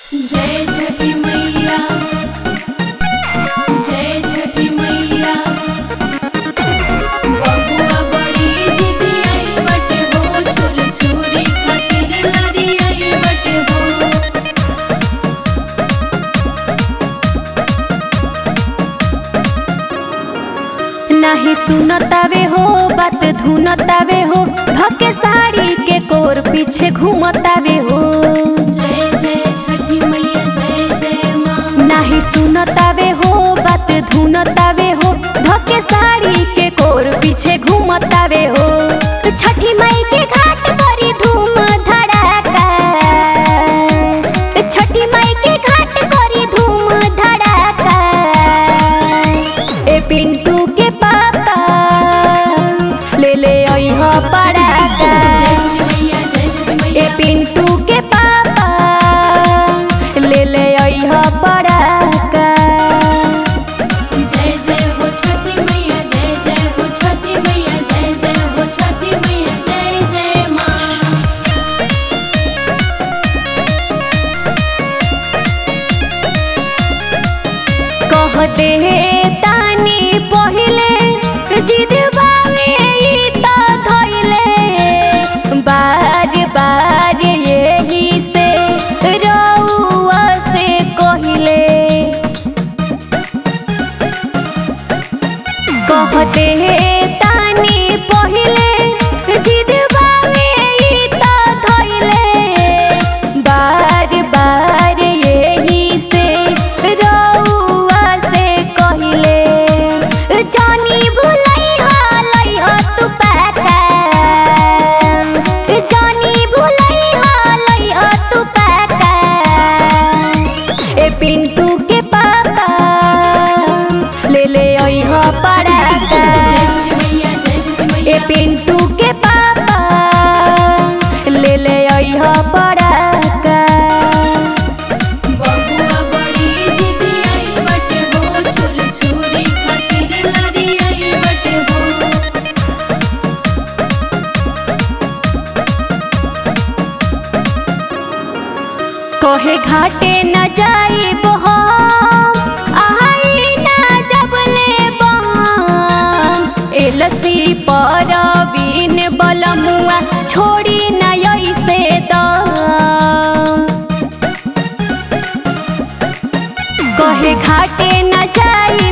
जय छठी मैया जय छठी मैया बबुआ बड़ी जिदी आई बटे हो छुर छुरी खातिर लड़ी आई बटे हो नाही सुनतावे हो बात धुनतावे हो भके साड़ी के कोर पीछे घूमतावे हो जय जय छठी मैया जय जय माँ नाही सुनतावे हो बात धुनतावे हो भके साड़ी के कोर पीछे घूमतावे हो छठी माई के घाट करी धूम धड़ाका छठी माई के घाट करी धूम धड़ाका ए पिंटू के पापा ले ले अइह पड़ाका जय छठी मैया जय छठी ए मैया पिंटू के पापा ले ले अइह पड़ाका जय जय हो छठी मैया जय जय हो छठी मैया जय जय हो छठी मैया जय जय माँ कह दे तानी पहिले जिद बावे ई त धइले बार बार यही से रउआ से कहिले कह दे तानी पहिले जिद बावे ई त धइले बार बार यही से रउआ से कहिले जानी भुलई हालई ह तू पाका जानी भुलई हालई ह तू पाका ए पिंटू के पापा ले ले अइह पड़ाका जय छठी मैया जय छठी ए मैया पिंटू के पापा ले ले अइह पड़ाका बबुआ बड़ी जिदी आई बटे हो छुर छुरी खातिर लड़ी आई बटे हो कहे घाटे न जाइब हम आई ना जब ले बम एलसी पर बीन बलमुआ छोड़ी न ऐसे दम कहे घाटे न जाई